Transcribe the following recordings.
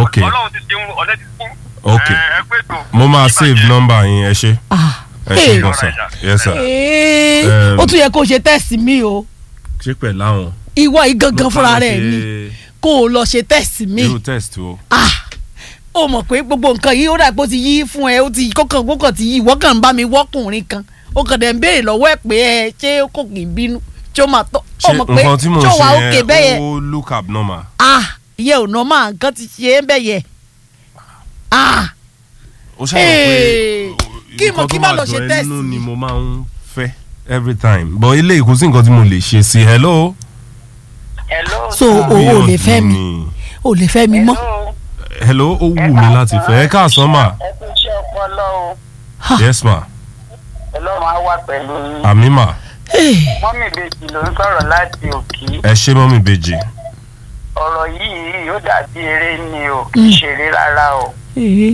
ok ọlọ́run ti ṣeun ọ̀lẹ́ ti fún. Ok. ẹ ẹ pé tó. mo máa save number yín ẹ ṣe Ah, ẹ ṣe eh, gan sir yes sir eh, Um, ó tún yẹ kó ṣe tẹ́sì mi o ṣé pẹ̀lú àwọn. ìwọ yìí gangan fúnra rẹ̀ ni kó o lọ ṣe tẹ́sì mi irú test o. ah ó mọ̀ pé gbogbo nǹkan yìí ó dà pé ó ti yí fún ẹ ó ti kókàn kókàn ti yí ìwọ kàn ń bá mi wọ́kùnrin kan ó kàn dẹ̀ ń béèrè lọ́wọ́ ẹ̀ pé ẹ ṣé kò kì í bínú tí ó máa tọ́ ó ṣé mọ̀ pé nǹkan tí mo tí ó wà ṣe òkè bẹ́ẹ̀ yẹn yẹn ó look abnormal. ah ìyẹn ò nọ́ máa nǹkan ti ṣe é bẹ́ẹ̀ yẹn ah ó ṣàlàyé Hey, pé kí mo- nǹkan kí tó má máa lọ dùn ṣe ẹ́ test nínú yìí. ni mo máa ń fẹ́ every time but eléyìí kò sí nǹkan tí mo lè ṣe sí hello. hello. so o ò lè fẹ́ mi Ni- o lè fẹ́ mi mọ́ hello. hello ó wù mí láti fẹ́ ẹ káàsán mà ẹ kú iṣẹ́ ọpọlọ o. yes ma ọlọ́run á wà pẹ̀lú yín. àmì mà mọ́mì ìbejì ló ń sọ̀rọ̀ láti òkì. ẹ ṣé mọ́mì bèjì ọ̀rọ̀ yìí ó dàbí eré ni o kì í ṣeré rárá o. Eh,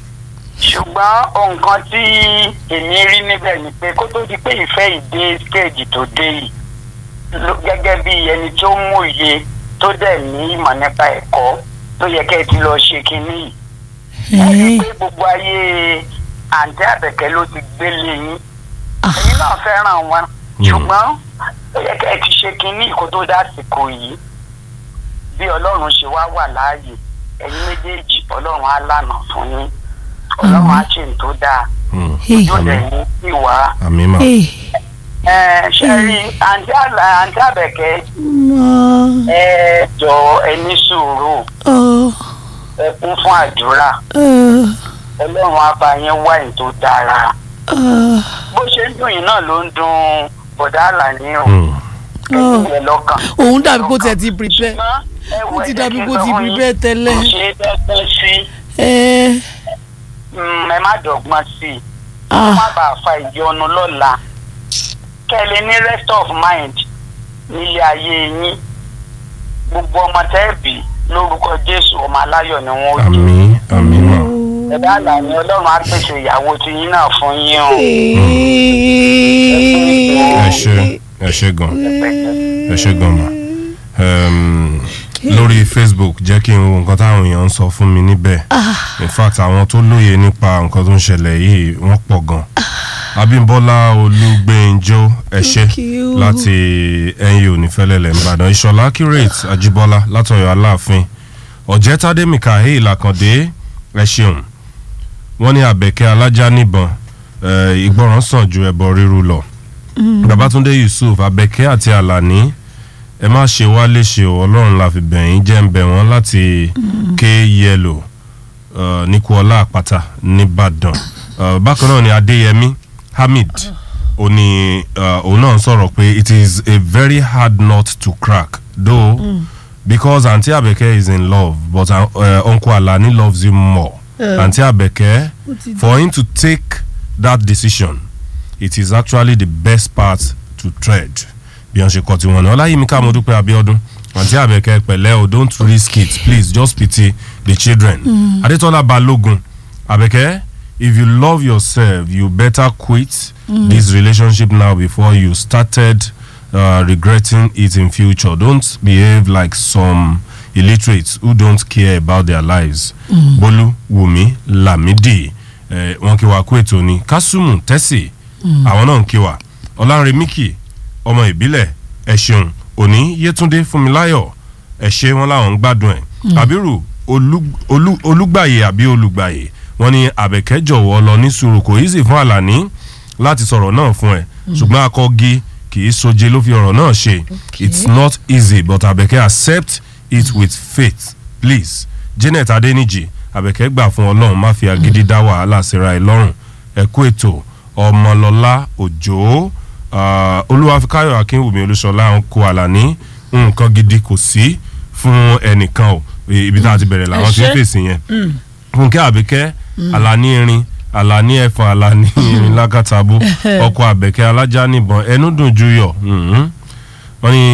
ṣùgbọ́n nǹkan tí èmi rí níbẹ̀ ni pé kó tó di pé ìfẹ́ ìdé stage tó dé yìí ló- gẹ́gẹ́ bí ẹni tó mú òye tó dẹ̀ ní ìmọ̀ nípa ẹ̀kọ́ tó yẹ kẹ́ ẹ ti lọ ṣe kinní yìí. ẹ rí i eh, pé gbogbo ayé àǹtí àbẹ̀kẹ́ ló ti gbélé yín ah, ẹ̀yin náà fẹ́ràn wọn Mm. ṣùgbọ́n ó yẹ kẹ́ ẹ ti ṣe kinní kó tó dásìkò yìí bí ọlọ́run ṣe wá wà láàyè ẹ̀yin méjèèjì ọlọ́run á lànà fún yín ọlọ́run á ṣe ní tó dáa Hmm, eh, yóò dẹ̀ ní ìwà àmì mà eh, ẹ ṣe rí àǹtí àlà àǹtí àbẹ̀kẹ́ ma, ẹ jọ ẹ ní sùúrù ọ, ẹ kún fún àdúrà ọ, ọlọ́run á bá yín wá ní tó dára ọ, bó ṣe ń dùn yín náà ló ń dùn bọ̀dá àlàní o Hmm, ẹ̀yin yẹn lọ́kàn. òun dàbí kó tiẹ̀ ti prepare ṣùgbọ́n ẹ wò ó ẹ ti jẹ́ dàbí kí n kó sọ ti fún yín, prepare tẹ́lẹ̀ kò ṣe é dẹ́gbọ́n sí ẹ mm, ẹ má dọ̀gbọ́n sí i ah, má bàa fa ìyọnu lọ́la kẹ́ ẹ lè ní rest of mind nílé ayé yín gbogbo ọmọ tẹ́ẹ̀bì lórúkọ jésù ọmọ aláyọ̀ ni wọ́n ó jẹ́ àmì àmì mà ẹ̀dá àlàní ọlọ́run á pèsè ìyàwó tí yín náà fún yín o ẹ ṣé ẹ ṣé gan ẹ ṣé gan mà um, lórí facebook jẹ́ kí n wo nǹkan táwọn èèyàn ń sọ fún mi níbẹ̀ in fact àwọn tó lóye nípa nǹkan tó ń ṣẹlẹ̀ yìí wọ́n pọ̀ gan abímbọ́lá olúgbẹ́njọ́ ẹ ṣé Thank you. láti NU nífẹ̀lẹ́lẹ̀ nìbàdàn ìṣọ̀lá accurate ajíbọ́lá látọ̀yọ̀ aláàfin ọ̀jẹ̀tàdé mikael àkàndé ẹ ṣeun wọ́n ní àbẹ̀kẹ́ alájà níbọn eh, ìgbọràn sàn ju ẹbọ ríru lọ babatunde yusuf abẹ́kẹ́ àti alani ẹ má ṣe wá léṣe o ọlọ́run la fi bẹ̀yìn jẹ́ ń bẹ̀ wọ́n láti ké yẹlò ní kuọlá àpáta nìbàdàn Uh, bákan náà ni adéyẹmí hamid ó ní uh, òun náà sọ̀rọ̀ pé it is a very hard nut to crack though because aunty abeke is in love but uh, uh, uncle alani loves you more Eh. aunty abeke for him to take that decision it is actually the best path to tread bí wọ́n ṣe kọ́ tiwọn náà ọláyímíkà mọ́dúpẹ́ abiodun àǹtí àbẹ̀kẹ́ pẹ̀lẹ́ o don't risk it please just pity the children adétọ́lá balógun àbẹ̀kẹ́ if you love yourself you better quit this relationship now before you started uh, regretting it in future don't behave like some illiterates who don't care about their lives bólú wùmí lámìdí eh, wọn kí wa kú ètò ní kásùmù tẹ́sì àwọn náà ń kí wa ọlárẹ̀míkì ọmọ ìbílẹ̀ ẹ ṣeun òní yétúndé fúnmiláyọ̀ ẹ ṣe wọn làwọn ń gbádùn ẹ̀ àbírù olú- olú- olúgbàyè àbí olùgbàyè wọn ní àbẹ̀kẹ́ jọ̀wọ́ lọ ní sùúrù kò easy fún àlàní láti sọ̀rọ̀ náà fún ẹ ṣùgbọ́n akọ́gi kì í soje ló fi ọ̀rọ̀ náà ṣe it's not easy but àbẹ̀kẹ́ accept it with faith please janet adeniji àbẹ̀kẹ́ gbà fún ọlọ́run má fi agídí dá wàhálà síra ẹ lọ́rùn ẹ kú ètò ọmọlọ́lá òjò ah, olúwafikáyọ̀ akínwùmí olúṣọlá ń kó àlàní nǹkan gidi kò sí fún ẹnìkan o ibi tá a ti bẹ̀rẹ̀ làwọn ti ń Ẹ ṣé. fèsì yẹn fúnkẹ́ àbíkẹ́ àlàní irin àlàní ẹ̀fọn àlàní irin lákàtàbú ọkọ̀ àbẹ̀kẹ́ alájà níbọn ẹnu dùn ju yọ̀ mhm. wọ́n ní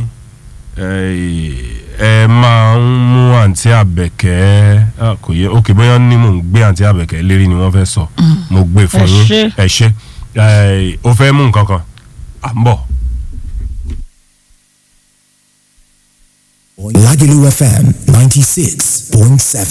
eh, ẹ máa ń mú àǹtí àbẹ̀kẹ́ ah, kò yẹ ok bóyá ní mò ń gbé àǹtí àbẹ̀kẹ́ lérí ni wọ́n fẹ́ sọ mo gbé fún Ẹ yín ṣé. ẹ ṣé Eh, o fẹ́ mú nǹkan kan à ń bọ̀. Lagelu FM 96.7.